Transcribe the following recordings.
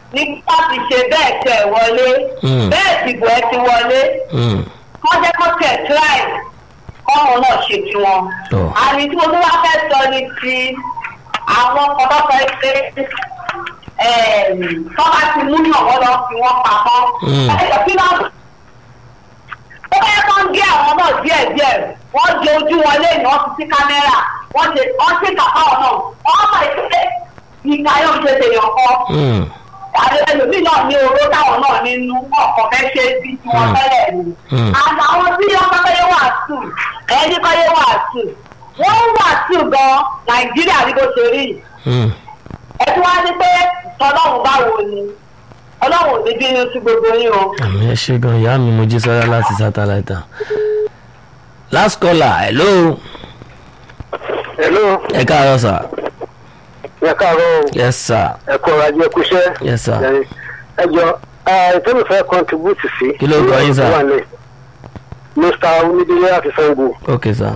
ní láti ṣe bẹ́ẹ̀ tẹ̀ wọlé Mm. bẹ́ẹ̀ dìbò ẹ ti wọlé Mm. wọ́n jẹ́ kó tẹ̀ tíráì kọ́run náà ṣe tiwọn. Tọ́. àmì tí mo tún wá fẹ́ sọ ni ti àwọn kọ́kọ́kọ́ pé tọ́ba ti mú yàn wọ́n lọ fi wọ́n pamọ́. Mm. ẹ̀jọ̀ kí náà ó fẹ́ kán gé àwọn náà díẹ̀ díẹ̀ wọ́n jẹ ojú wọn lẹ́yìn wọ́n fi sí kámẹ́rà wọ́n ṣe wọ́n ṣe kàkà wọn náà wọ́n mọ̀ ìpínlẹ̀ ìka yóò ṣe tèèyàn kọ́ Mm. àti ẹlòmíì náà ní oró táwọn náà nínú ọkọ̀ fẹ́ ṣe bí tí wọ́n Mm. tẹ́lẹ̀ ni. Mm. àtàwọn tí wọ́n kọ́ yé wà sùn ẹni kọ́ yé wà sùn wọ́n ń wà sùn gan nàìjíríà ní bó ṣe rí yìí. Mm. ẹ tí wọ́n á ní pé tọ́lọ́run báwo ni ọlọ́run ò ní bínú sí gbogbo yín o. àmì ẹ ṣe gan ìyá mi mo jí sọ́yà láti sátáláìtà. last caller hello hello ẹ káàárọ̀ sà ẹ káàárọ̀ o yes sir ẹ kọ́ ọ̀rọ̀ ajé kúṣẹ́. yes sir ẹ jọ ìtẹ́mi fẹ́ contribute sí. Kí ló kọ yín, sir? wà ní mr onídìrí àti sango. ok sir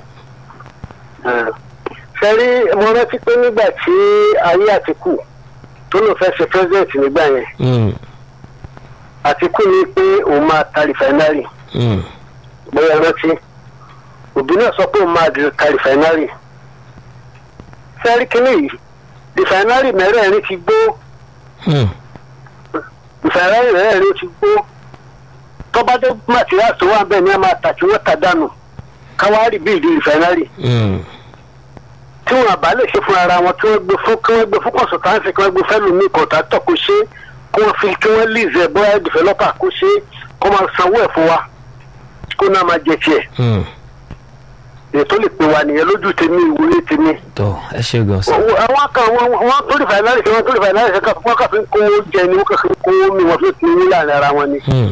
sẹ́rí mo rántí pé nígbà tí ayé àtìkù tó lò fẹ́ ṣe president nígbà yẹn Mm. àtìkù ní pé òun máa ta rìfáínárì Mm. bóyá rántí òbí náà sọ pé òun máa di- ta rìfáínárì sẹ́rí kínní yìí rìfáínárì mẹ́rẹ̀ẹ̀rin ti gbó Mm. ìfẹ̀rẹ́ rẹ̀ ló ti gbó tọ́bádé materials tó wà bẹ́ẹ̀ ni a máa tà tí wọ́n tà dànù káwárì bíi ìdí ìfẹ̀rẹ́ Mm. tí wọn àbá lè ṣe fún ara wọn tí wọ́n gbé fún kí wọ́n gbé fún consultancy kí wọ́n gbé fẹ́lú mi kọ̀ǹtàtọ̀ kó ṣe kí wọ́n fi kí wọ́n lease ẹ̀ bóyá developer kó ṣe kó máa sanwó ẹ̀ fún wa kó náà máa jẹ tiẹ̀ Mm. ètò lè pè wá nìyẹn lójú tèmi ìwúrí tèmi. tó ẹ ṣe gan sir àwọn kan wọn wọn tó lè fàìnárì sí wọn tó lè fàìnárì sí wọn kàn fi ń kó jẹ ni wọn kàn fi ń kó mi wọn fi ń ní láàrin ara wọn ni. Mm.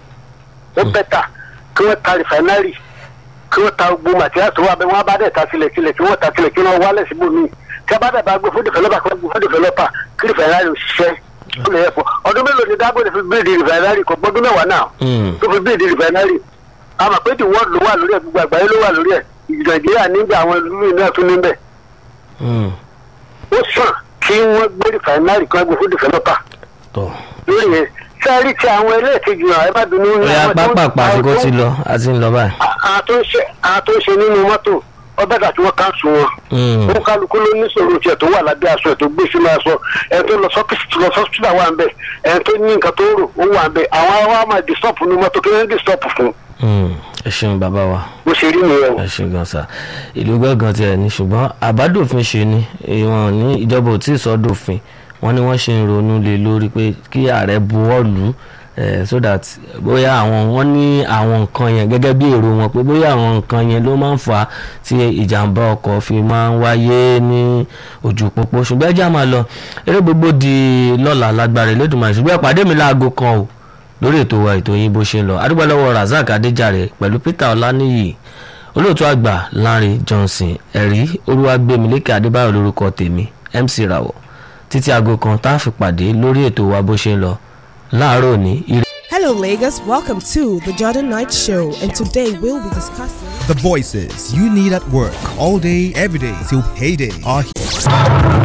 ó bẹ́tà kí wọ́n ta rìfáínárì kí wọ́n ta gbogbo màtíríà tó wà bẹ́ẹ̀ wọ́n bá dẹ̀ ta sílẹ̀ sílẹ̀ kí wọ́n ta sílẹ̀ kí wọ́n wálẹ̀ síbò míì tí a bá dẹ̀ bá gbé fún dìfẹ́lọ́pà kí wọ́n gbé fún dìfẹ́lọ́pà kí rìfáínárì òṣìṣẹ́ ó lè yẹ fún ọdún mélòó ni dágbére fi bíìdì rìfáínárì kò gbọ́dún mẹ́wàá náà Mm. tó fi bíìdì rìfáínárì àmọ́ pé the world ló wà lórí ẹ̀ gbogbo àgbáyé ló wà lórí ẹ̀ nàìjíríà nígbà àwọn ìlú náà tún níbẹ̀ Mm. ó sàn kí wọ́n gbé rìfáínárì kí wọ́n gbé fún dìfẹ́lọ́pà tó lórí yẹn sẹ́ẹ̀rì tí àwọn ẹlẹ́ẹ̀kejì náà ẹ bá dunú ní ọ̀yà àwọn tó ń- pápápá àwọn àsìkò tó ń- ti lọ a ti ń lọ báyìí. àtúnṣe àtúnṣe nínú mọ́tò ọbẹ̀ tàbí wọ́n káńsù wọn. Mm. wọn kálukú ló ní sọ̀rọ̀ tiẹ̀ tó wà lábẹ́ aṣọ ẹ̀ tó gbé sínú aṣọ ẹ̀ tó lọ sọ́kìsì lọ sọ́kìsì wà ń bẹ̀ ẹ̀ tó ní nǹkan tó rò ó wà ń bẹ̀ àwọn wa máa disturb ní mọ́tò kí wọ́n disturb fún Mm. ẹ ṣeun bàbá wa bó ṣe rí nìyẹn o. ẹ ṣe gan sa ìlú gángan tiẹ̀ ní ṣùgbọ́n àbádòfin ṣe ni ìwọ̀n ní ìjọba ò tí ì sọ́dọ̀fin wọ́n ní wọ́n ṣe ń ronú lé lórí pé kí ààrẹ buwọ́ lù ú eh, so that bóyá àwọn wọ́n ní àwọn nǹkan yẹn gẹ́gẹ́ bí èrò wọn pé bóyá àwọn nǹkan yẹn ló máa ń fà á tí ìjàmbá ọkọ̀ fi máa ń wáyé ní ojú pópó ṣùgbọ́n ẹjẹ́ àmà lọ eré gbogbo di lọ́la lágbára Elédùmarè ṣùgbọ́n ìpàdé mi láago kan o lórí ètò wa ètò yín bó ṣe ń lọ adúgbò lọ́wọ́ Razak Adéjàre pẹ̀lú Peter Ọláníyì olóòtú àgbà Lanre Johnson ẹ̀rí olúwàgbẹ̀mílẹ́kẹ̀ adébáyọ̀ lórúkọ tèmi MC Rawọ títí aago kan tá a fi pàdé lórí ètò wa bó ṣe ń lọ láàárọ̀ ní ire. Hello, Lagos. Welcome to the Jordan Knight Show, and today we'll be discussing. The voices you need at work all day, every day till payday are here.